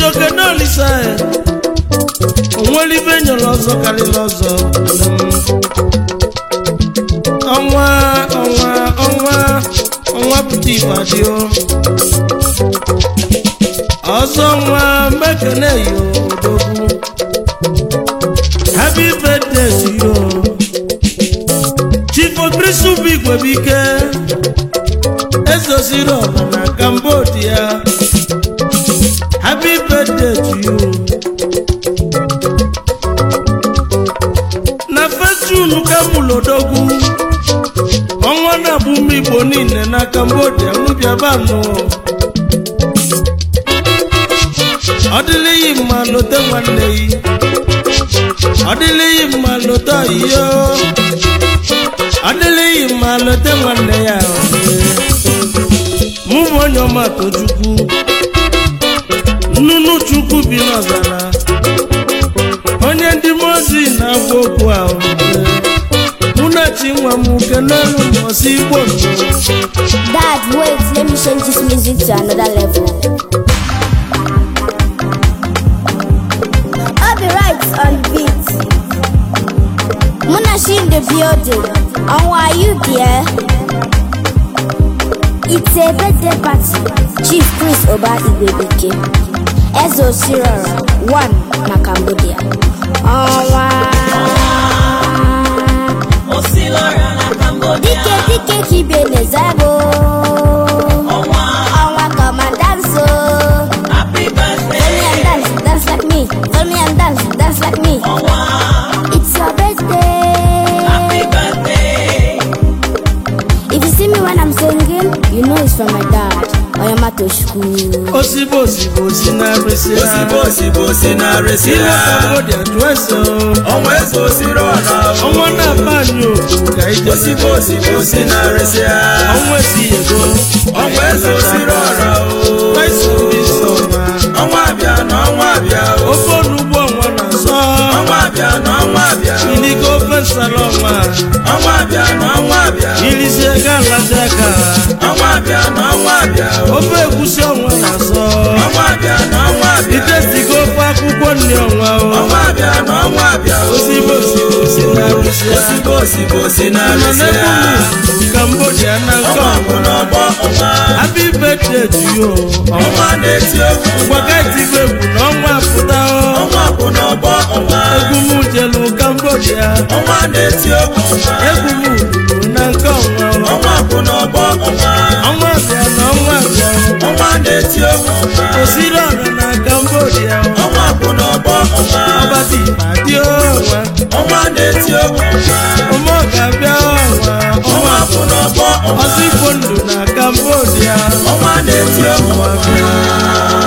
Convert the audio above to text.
ogene olisa onwere ibe nyere ọzọ karịrị ọzọ ọnwa ọnwa ọnwa ọnwa pụta ibadio ọzọ nwa mekene yo odogwu happy birthday to you chief okrisubu igwebike ezoziri ọha na cambodia happy birthday to you na festun ka mụlodogwu ọnwa na-abụ ụmụ igbo niile na cambodia mụbịabanụ ọ dịlịghị mma lote nwanne yi ọ dịlịghị mma lote ọyịyo ọ dịlịghị mma lote nwanne ya mụ bụ onye ọma tochukwu nnụnụ chukwu bi n'ọzara onye ndị mozi na-agwa okwu ahụ mụ na chi nwa m kenelu mbọsị igbo nụ Dad, wait, let me change this music to another level. I'll be right on the beat. Munashi in the building. And why are you there? It's a birthday party. Chief Chris Oba Igwebike. Ezo Sirora, one na Cambodia. Ọnwa. Osilora na Cambodia. Dike dike kibe nezago. Ọnwa. Ọnwa come and dance oh. Happy Follow me birthday. and dance, dance like me. Follow me and dance, dance like me. Ọnwa. It's your birthday. Happy birthday. If you see me when I'm singing, you know it's from my dad. Oyama Toshku. osibo osibo si na arịsị ha osibo osibo si na-arịsị ilu ha cambodia jụọ ese ọnwa eze osiri ọra ọnwa na-aba anyị okwu ka ije osibo osibo si na-arịsị ha ọnwa esi ego ọnwa eze osiri ọra o taisibisọma ọnwa abịa na ọnwa abịa o ofe onugbu ọnwa na-asọ ọnwa abịa na ọnwa abịa o iligo ofe nsala ọnwa ọnwa abịa na ọnwa abịa o irizi ego alazi aka ọnwa abịa na ọnwa abịa o ofe egusi ọnwa na-asọ ọnwa abịa na ọnwa abịa itesigo ofe akwụkwọ nri ọnwa o ọnwa abịa na ọnwa abịa o osibo osibo si na arụsị ha osibo osibo si mana na-arịsị ha n'ebe cambodia na nke ọnwa bụ ọnwa n'ọgbọ ọnwa happy birthday to you ọnwa ọnwa na-eti egwu ngwaga etibe egwu na ọnwa apụta o ọnwa bụ n'ọgbọ ọnwa egwu m jelu cambodia ọnwa na-eti egwu ọnwa egwu m ruru na nke ọnwa o. ọnwa bụ n'ọgbọ ọnwa ọnwa bịa na ọnwa bịa o. ọnwa na-eti egwu ọnwa osiri ọra na cambodia o. ọnwa bụ n'ọgbọ ọnwa ọbati adị ọnwa ọnwa na-eti egwu ọnwa ọmọ ga-abịa ọnwa ọnwa ọnwa bụ n'ọgbọ ọnwa ọsọ igbo ndụ na cambodia ọnwa na-eti egwu ọnwa